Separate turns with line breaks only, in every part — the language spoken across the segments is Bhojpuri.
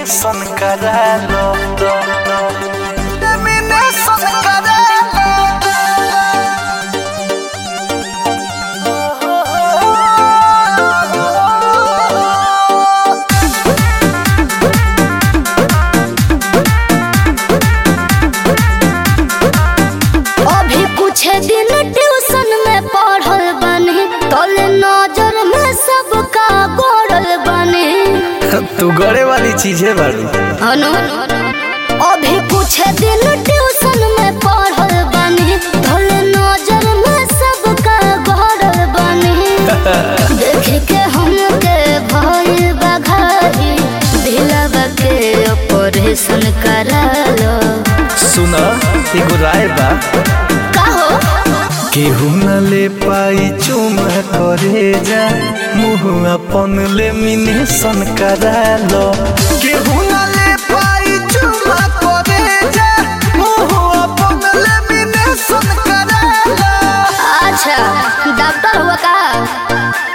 लेमिनेशन करा लो लेमिनेशन करा
अभी कुछ दिन ट्यूशन में पढ़ल बने तोले नजर में सबका गोरल बने
तू गड़े वाली चीज है बारू
अनु अभी कुछ दिन ट्यूशन में पढ़ल बने तोले नजर में सबका गोरल बने देख के हमके भइल बघाई दिलवा के ऑपरेशन करा लो
सुना एगो राय बा
का हो
केहू न ले पाई चुम करे जा मुँह अपन लेमिनेशन करा लो केहू न ले पाई चुम करे जा मुँह अपन लेमिनेशन करा लो
अच्छा डॉक्टर हुआ का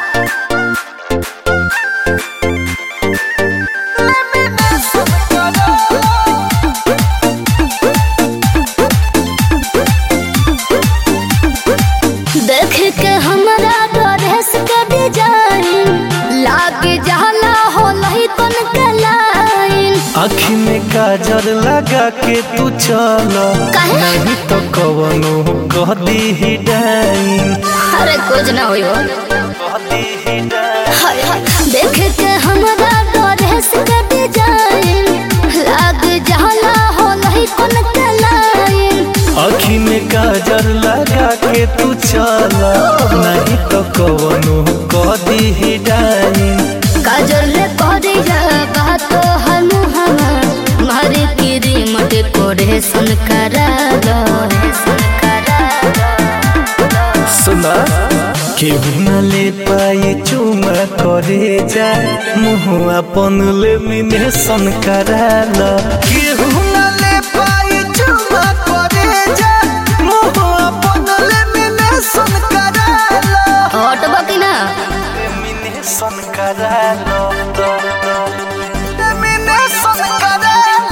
देख के हमरा ड्रेस के डिजाइन लाग जाला हो लहिकन के लाइन
आँखी में काजल लगा के तू चलो
काहे?
नहीं तो कवनो कह दी ही डाइन
अरे कुछ ना होई हो
कह दी ही डाइन
हाय हाय देख के हमरा ड्रेस के डिजाइन लाग जाला हो लहिकन के लाइन
आँखी में काजल लगा के तू चला नहीं तो कवनो कह दी ही डाइन
काजल करिया बात हम हम मारे की रिमोट कोरेशन करा दो
सुना केहू न ले पाई चुमा करे जा मुँह अपन लेमिनेशन करा लो केहू न ले पाई चुमा करे जा मुँह अपन लेमिनेशन करा लो
हटबो कि ना
लेमिनेशन करा लो लेमिनेशन करा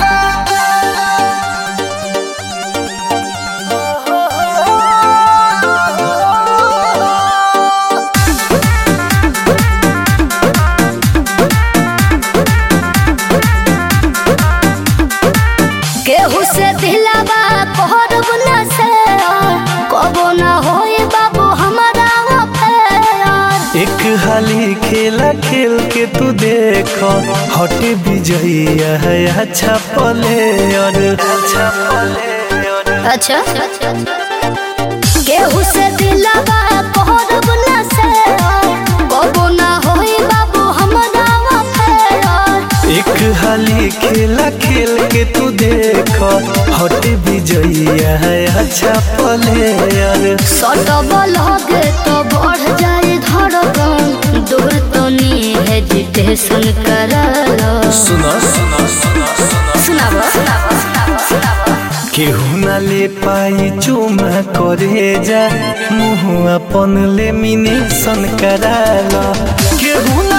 लो
केहू से दिलावा कहरब ना से कबो ना होई बाबू हमारा अफेयर
एक हाली खेला खेल के तू देखो हट विजयी है अच्छा पले और अच्छा पले और
अच्छा केहू से दिलावा कहरब ना से कबो ना होई बाबू हमारा अफेयर
एक हाली खेला खेल के तू देखो हट विजयी है अच्छा पले और
सटब लगे तो बढ़ जाए धड़कन दूर तो नी हेजिटेशन कर लो
सुना सुना सुना सुना
सुनाबो
केहू न ले पाई चुमा करे जा मुँह अपन लेमिनेशन करा लो केहू न